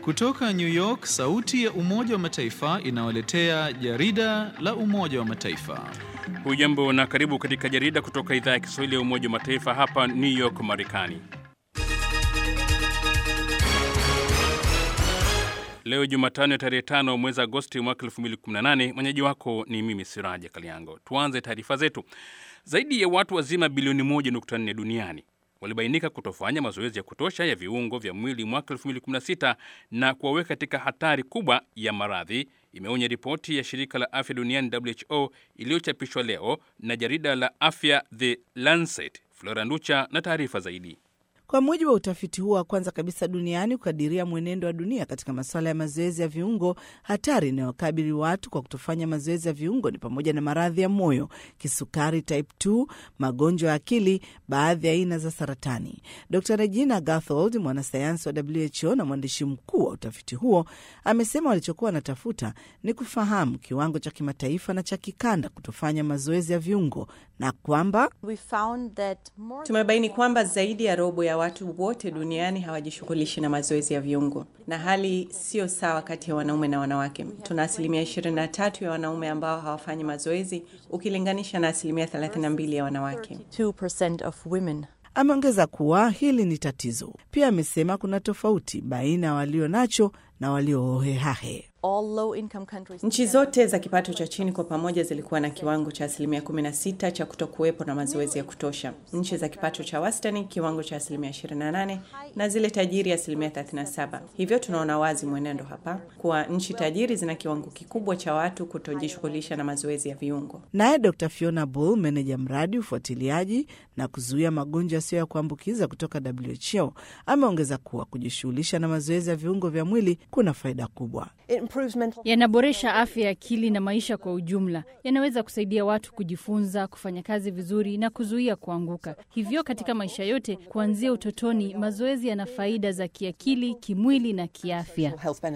Kutoka New York, sauti ya Umoja wa Mataifa inawaletea jarida la Umoja wa Mataifa. Hujambo na karibu katika jarida kutoka idhaa ya Kiswahili ya Umoja wa Mataifa hapa New York, Marekani. Leo Jumatano ya tarehe tano mwezi Agosti mwaka 2018. Mwenyeji wako ni mimi Siraja Kaliango. Tuanze taarifa zetu. Zaidi ya watu wazima bilioni 1.4 duniani walibainika kutofanya mazoezi ya kutosha ya viungo vya mwili mwaka 2016 na kuwaweka katika hatari kubwa ya maradhi, imeonya ripoti ya shirika la afya duniani WHO iliyochapishwa leo na jarida la afya The Lancet. Flora Nducha na taarifa zaidi. Kwa mujibu wa utafiti huo wa kwanza kabisa duniani kukadiria mwenendo wa dunia katika masuala ya mazoezi ya viungo, hatari inayokabili watu kwa kutofanya mazoezi ya viungo ni pamoja na maradhi ya moyo, kisukari type 2, magonjwa ya akili, baadhi ya aina za saratani. Dr Regina Gathold, mwanasayansi wa WHO na mwandishi mkuu wa utafiti huo, amesema walichokuwa wanatafuta ni kufahamu kiwango cha kimataifa na cha kikanda kutofanya mazoezi ya viungo na kwamba tumebaini kwamba zaidi ya robo ya watu wote duniani hawajishughulishi na mazoezi ya viungo, na hali sio sawa kati ya wanaume na wanawake. Tuna asilimia 23 ya wanaume ambao hawafanyi mazoezi ukilinganisha na asilimia 32 ya wanawake. Ameongeza kuwa hili ni tatizo. Pia amesema kuna tofauti baina ya walio nacho na waliohohehahe. Nchi zote za kipato cha chini kwa pamoja zilikuwa na kiwango cha asilimia 16 cha kutokuwepo na mazoezi ya kutosha. Nchi za kipato cha wastani kiwango cha asilimia 28 na zile tajiri asilimia 37. Hivyo tunaona wazi mwenendo hapa kuwa nchi tajiri zina kiwango kikubwa cha watu kutojishughulisha na mazoezi ya viungo. Naye Dr Fiona Bull, meneja mradi ufuatiliaji na kuzuia magonjwa yasiyo ya kuambukiza kutoka WHO, ameongeza kuwa kujishughulisha na mazoezi ya viungo vya mwili kuna faida kubwa yanaboresha afya ya akili na maisha kwa ujumla. Yanaweza kusaidia watu kujifunza, kufanya kazi vizuri na kuzuia kuanguka. Hivyo katika maisha yote kuanzia utotoni, mazoezi yana faida za kiakili, kimwili na kiafya.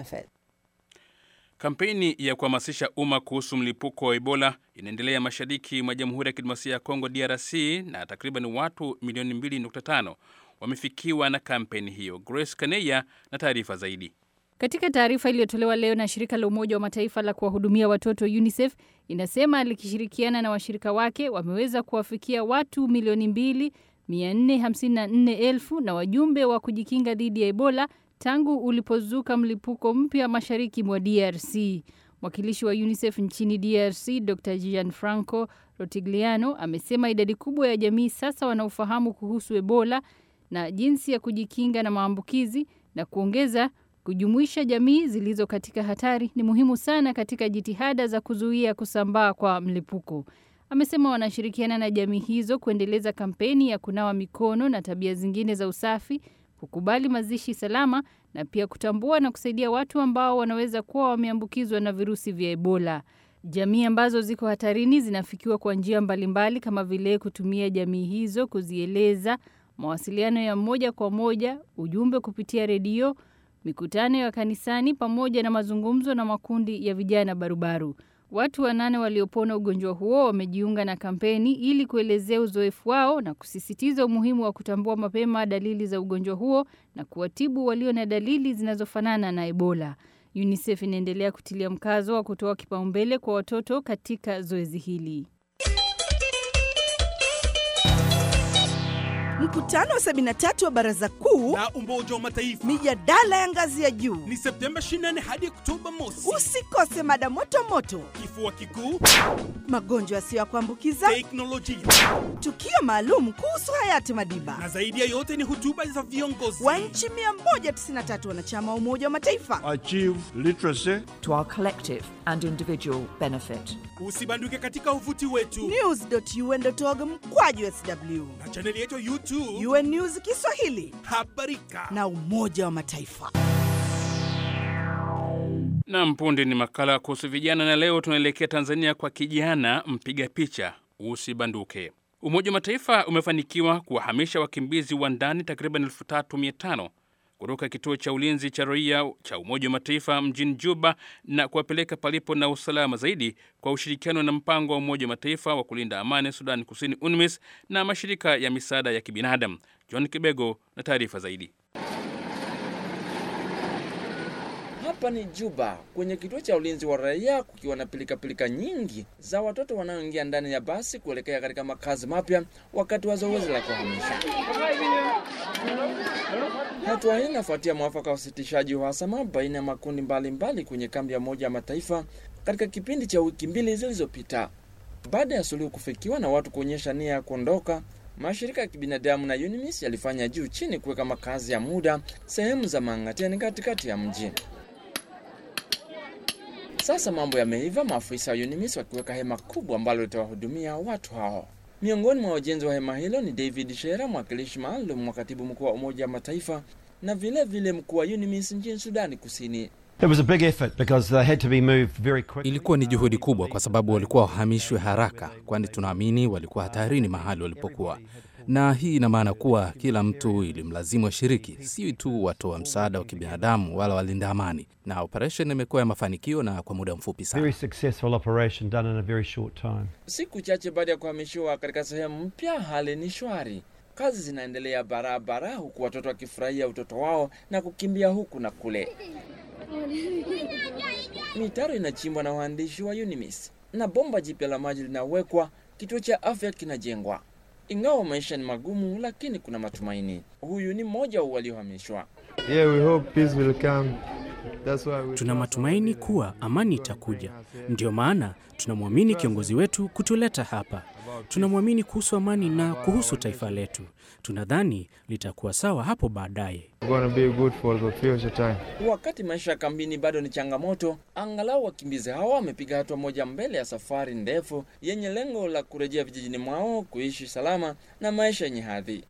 Kampeni ya kuhamasisha umma kuhusu mlipuko wa Ebola inaendelea mashariki mwa Jamhuri ya Kidemokrasia ya Kongo, DRC, na takriban watu milioni 2.5 wamefikiwa na kampeni hiyo. Grace Kaneya na taarifa zaidi. Katika taarifa iliyotolewa leo na shirika la Umoja wa Mataifa la kuwahudumia watoto UNICEF inasema likishirikiana na washirika wake wameweza kuwafikia watu milioni mbili mia nne hamsini na nne elfu na wajumbe wa kujikinga dhidi ya Ebola tangu ulipozuka mlipuko mpya mashariki mwa DRC. Mwakilishi wa UNICEF nchini DRC Dr Gianfranco Rotigliano amesema idadi kubwa ya jamii sasa wanaofahamu kuhusu Ebola na jinsi ya kujikinga na maambukizi na kuongeza kujumuisha jamii zilizo katika hatari ni muhimu sana katika jitihada za kuzuia kusambaa kwa mlipuko. Amesema wanashirikiana na jamii hizo kuendeleza kampeni ya kunawa mikono na tabia zingine za usafi, kukubali mazishi salama na pia kutambua na kusaidia watu ambao wanaweza kuwa wameambukizwa na virusi vya Ebola. Jamii ambazo ziko hatarini zinafikiwa kwa njia mbalimbali kama vile kutumia jamii hizo kuzieleza, mawasiliano ya moja kwa moja, ujumbe kupitia redio mikutano ya kanisani pamoja na mazungumzo na makundi ya vijana barubaru. Watu wanane waliopona ugonjwa huo wamejiunga na kampeni ili kuelezea uzoefu wao na kusisitiza umuhimu wa kutambua mapema dalili za ugonjwa huo na kuwatibu walio na dalili zinazofanana na Ebola. UNICEF inaendelea kutilia mkazo wa kutoa kipaumbele kwa watoto katika zoezi hili. Mkutano wa 73 wa Baraza Kuu la Umoja wa Mataifa, mijadala ya ngazi ya juu ni Septemba 24 hadi Oktoba mosi. Usikose mada moto moto: kifua kikuu, magonjwa yasiyo ya kuambukiza, teknolojia, tukio maalum kuhusu hayati Madiba, na zaidi ya yote ni hotuba za viongozi wa nchi 193 wanachama wa Umoja wa Mataifa. Achieve literacy to our collective and individual benefit. Usibanduke katika uvuti wetu news.un.org mkwaju sw na chaneli yetu YouTube UN News Kiswahili, habarika na Umoja wa Mataifa. Na punde ni makala kuhusu vijana, na leo tunaelekea Tanzania kwa kijana mpiga picha usibanduke. Umoja wa Mataifa umefanikiwa kuwahamisha wakimbizi wa ndani takriban 3500 kutoka kituo cha ulinzi cha raia cha Umoja wa Mataifa mjini Juba na kuwapeleka palipo na usalama zaidi kwa ushirikiano na mpango wa Umoja wa Mataifa wa kulinda amani Sudan Kusini, UNMISS, na mashirika ya misaada ya kibinadamu. John Kibego na taarifa zaidi. Hapa ni Juba, kwenye kituo cha ulinzi wa raia, kukiwa na pilikapilika nyingi za watoto wanaoingia ndani ya basi kuelekea katika makazi mapya wakati wa zoezi la kuhamisha. Hatua hii inafuatia mwafaka wa usitishaji uhasama baina ya makundi mbalimbali mbali kwenye kambi ya Umoja wa Mataifa katika kipindi cha wiki mbili zilizopita. Baada ya suluhu kufikiwa na watu kuonyesha nia ya kuondoka, mashirika ya kibinadamu na UNMISS yalifanya juu chini kuweka makazi ya muda sehemu za Mangateni katikati ya mji. Sasa mambo yameiva, maafisa wa UNMISS wakiweka hema kubwa ambalo litawahudumia watu hao. Miongoni mwa wajenzi wa hema hilo ni David Shera, mwakilishi maalum wa katibu mkuu wa Umoja wa Mataifa na vile vile mkuu wa UNMISS nchini Sudani Kusini. It was a big effort because they had to be moved very quickly. Ilikuwa ni juhudi kubwa kwa sababu walikuwa wahamishwe haraka, kwani tunaamini walikuwa hatarini mahali walipokuwa, na hii ina maana kuwa kila mtu ilimlazimu ashiriki, si tu watoa msaada wa kibinadamu wala walinda amani, na operation imekuwa ya mafanikio na kwa muda mfupi sana. Very successful operation done in a very short time. Siku chache baada ya kuhamishiwa katika sehemu mpya, hali ni shwari. Kazi zinaendelea barabara, huku watoto wakifurahia utoto wao na kukimbia huku na kule. Mitaro inachimbwa na waandishi wa UNMISS na bomba jipya la maji linawekwa. Kituo cha afya kinajengwa. Ingawa maisha ni magumu, lakini kuna matumaini. Huyu ni mmoja wa waliohamishwa. Yeah, we hope peace will come. That's why we Tuna matumaini kuwa amani itakuja. Ndiyo maana tunamwamini kiongozi wetu kutuleta hapa. Tunamwamini kuhusu amani na kuhusu taifa letu. Tunadhani litakuwa sawa hapo baadaye. gonna be good for the future time. Wakati maisha ya kambini bado ni changamoto, angalau wakimbizi hawa wamepiga hatua moja mbele ya safari ndefu yenye lengo la kurejea vijijini mwao, kuishi salama na maisha yenye hadhi.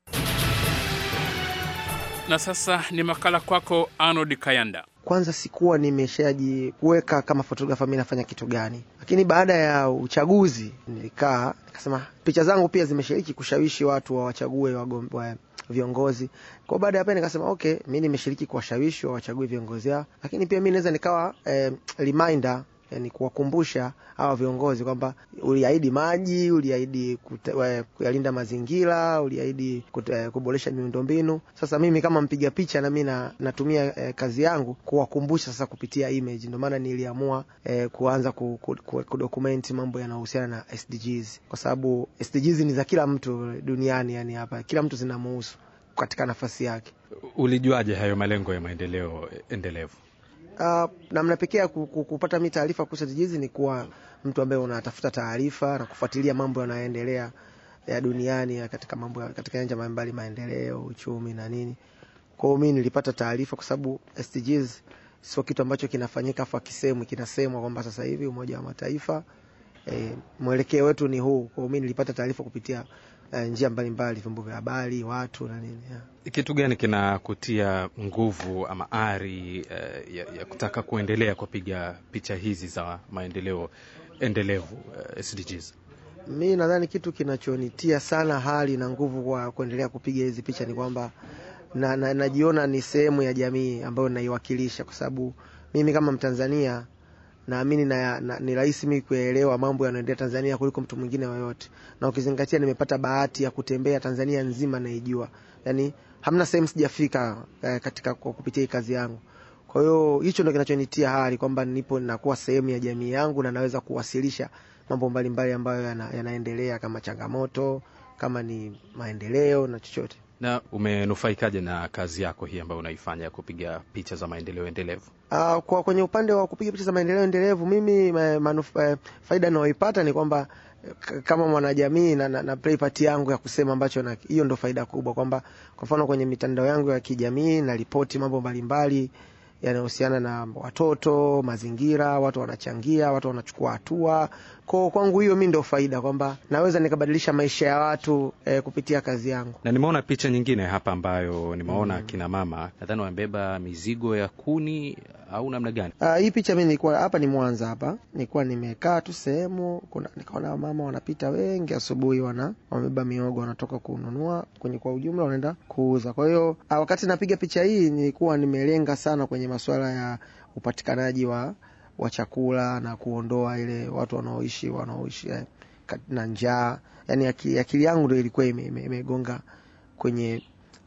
Na sasa ni makala kwako Arnold Kayanda. Kwanza sikuwa nimeshajiweka kama fotografa mi nafanya kitu gani, lakini baada ya uchaguzi nilikaa nikasema picha zangu pia zimeshiriki kushawishi watu wawachague wagom- wa viongozi. Kwa baada ya pale nikasema okay, mi nimeshiriki kuwashawishi wawachague viongozi hao, lakini pia mi naweza nikawa eh, reminder yani kuwakumbusha hawa viongozi kwamba uliahidi maji, uliahidi kute- eh, kuyalinda mazingira, uliahidi kute- eh, kuboresha miundombinu. Sasa mimi kama mpiga picha na mimi na, natumia eh, kazi yangu kuwakumbusha sasa kupitia image. Ndio maana niliamua eh, kuanza ku, ku, ku, kudocument mambo yanayohusiana na SDGs kwa sababu SDGs ni za kila mtu duniani, yani hapa kila mtu zinamuhusu katika nafasi yake. Ulijuaje hayo malengo ya maendeleo endelevu? Uh, namna pekee ya ku- ku- kupata mi taarifa kuhusu SDGs ni kuwa mtu ambaye unatafuta taarifa na kufuatilia mambo yanayoendelea ya duniani ya katika mambo ya- katika nyanja mbalimbali, maendeleo, uchumi na nini. Kwa hiyo mi nilipata taarifa kwa sababu SDGs sio kitu ambacho kinafanyika afu akisemwi, kinasemwa kwamba sasa hivi Umoja wa Mataifa e, mwelekeo wetu ni huu. Kwa hiyo mi nilipata taarifa kupitia eh, njia mbalimbali, vyombo vya habari, watu na nini yeah. Kitu gani kinakutia nguvu ama ari eh, ya, ya kutaka kuendelea kupiga picha hizi za maendeleo endelevu eh, SDGs? Mi nadhani kitu kinachonitia sana hali na nguvu kwa kuendelea kupiga hizi picha ni kwamba na, na, najiona ni sehemu ya jamii ambayo naiwakilisha, kwa sababu mimi kama Mtanzania naamini na, na, ni rahisi mimi kuelewa mambo yanayoendelea Tanzania kuliko mtu mwingine yoyote, na ukizingatia nimepata bahati ya kutembea Tanzania nzima naijua, yani hamna sehemu sijafika eh, katika kwa kupitia hii kazi yangu. Kwa hiyo hicho ndo kinachonitia hali kwamba nipo nakuwa sehemu ya jamii yangu na naweza kuwasilisha mambo mbalimbali ambayo yana, yanaendelea kama changamoto, kama ni maendeleo na chochote. Na umenufaikaje na kazi yako hii ambayo unaifanya ya kupiga picha za maendeleo endelevu? Uh, kwa kwenye upande wa kupiga picha za maendeleo endelevu mimi ma, manuf, eh, faida ninayoipata ni kwamba eh, k- kama mwanajamii na, na, na play part yangu ya kusema ambacho na hiyo ndo faida kubwa, kwamba kwa mfano kwenye mitandao yangu ya kijamii na ripoti mambo mbalimbali yanayohusiana na watoto, mazingira, watu wanachangia, watu wanachukua hatua. Kwa kwangu hiyo mi ndo faida kwamba naweza nikabadilisha maisha ya watu eh, kupitia kazi yangu. Na nimeona picha nyingine hapa ambayo nimeona mm. kina mama nadhani wamebeba mizigo ya kuni au namna gani? Uh, hii picha mi nilikuwa hapa ni Mwanza hapa, nilikuwa nimekaa tu sehemu, kuna nikaona mama wanapita wengi asubuhi, wana wamebeba miogo wanatoka kununua kwenye, kwa ujumla wanaenda kuuza. Kwa hiyo uh, wakati napiga picha hii nilikuwa nimelenga sana kwenye masuala ya upatikanaji wa wa chakula na kuondoa ile watu wanaoishi wanaoishi eh, kat- na njaa. Yani akili, akili yangu ndo ilikuwa ime- ime- imegonga kwenye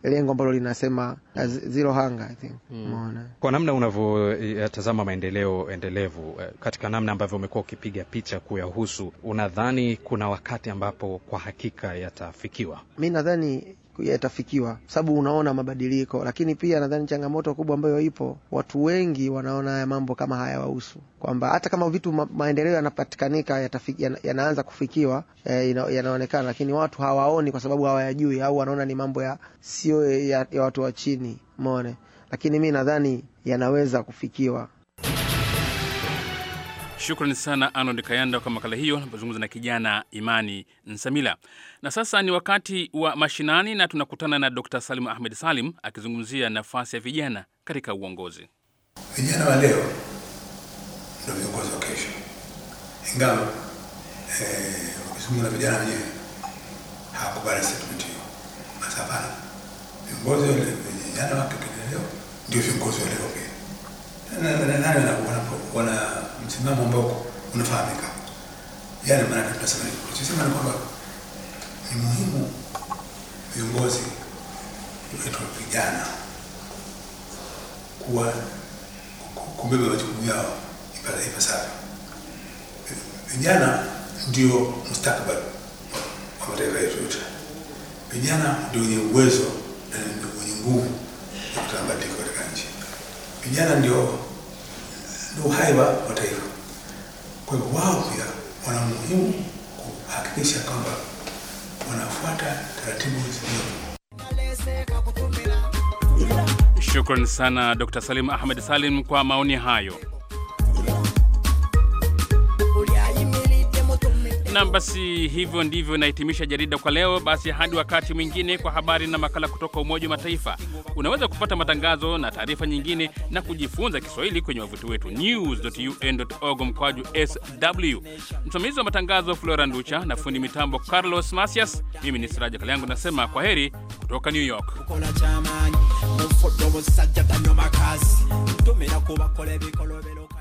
lengo ambalo linasema uh, zero hunger I think umeona Kwa namna unavyotazama maendeleo endelevu eh, katika namna ambavyo umekuwa ukipiga picha kuyahusu, unadhani kuna wakati ambapo kwa hakika yatafikiwa? mi nadhani yatafikiwa sababu unaona mabadiliko, lakini pia nadhani changamoto kubwa ambayo ipo, watu wengi wanaona haya mambo kama hayawahusu, kwamba hata kama vitu ma, maendeleo yanapatikanika yatafiki, yana, yanaanza kufikiwa eh, ina, yanaonekana, lakini watu hawaoni kwa sababu hawayajui au wanaona ni mambo ya sio ya, ya watu wa chini, umeone. Lakini mi nadhani yanaweza kufikiwa. Shukrani sana Arnold Kayanda kwa makala hiyo, napozungumza na kijana Imani Nsamila. Na sasa ni wakati wa mashinani, na tunakutana na Dr Salim Ahmed Salim akizungumzia nafasi ya vijana katika uongozi. Vijana wa leo ndio viongozi wa kesho, ingawa eh, ukizungumza na vijana wenyewe hawakubali statement hiyo. Basi hapana, viongozi wa leo, vijana wa leo ndio viongozi wa leo pia. Na- na- na- nani wana- wana- wana msimamo ambao unafahamika. Yani maana tunasema nini? tunasema ni kwamba ni muhimu viongozi wetu vijana kuwa ku- kubeba majukumu yao ipa- ipasavyo. Vijana ndio mustakabali wa mataifa yetu yote. Vijana ndio wenye uwezo na ndio wenye nguvu ya kuleta mabadiliko katika nchi. Vijana ndio ndio uhai wa wa taifa. Kwa hivyo wao pia wana umuhimu kuhakikisha kwamba wanafuata taratibu zilizo Shukran sana Dr Salim Ahmed Salim kwa maoni hayo. Nam, basi hivyo ndivyo inahitimisha jarida kwa leo. Basi hadi wakati mwingine, kwa habari na makala kutoka Umoja wa Mataifa. Unaweza kupata matangazo na taarifa nyingine na kujifunza Kiswahili kwenye wavuti wetu news.un.org mkwaju sw. Msimamizi wa matangazo Flora Nducha na fundi mitambo Carlos Masias. Mimi ni Siraja Kaliangu nasema kwa heri kutoka New York. kola kyamanyi mufudde omusajja tanywa makasi tumira kubakola ebikolobero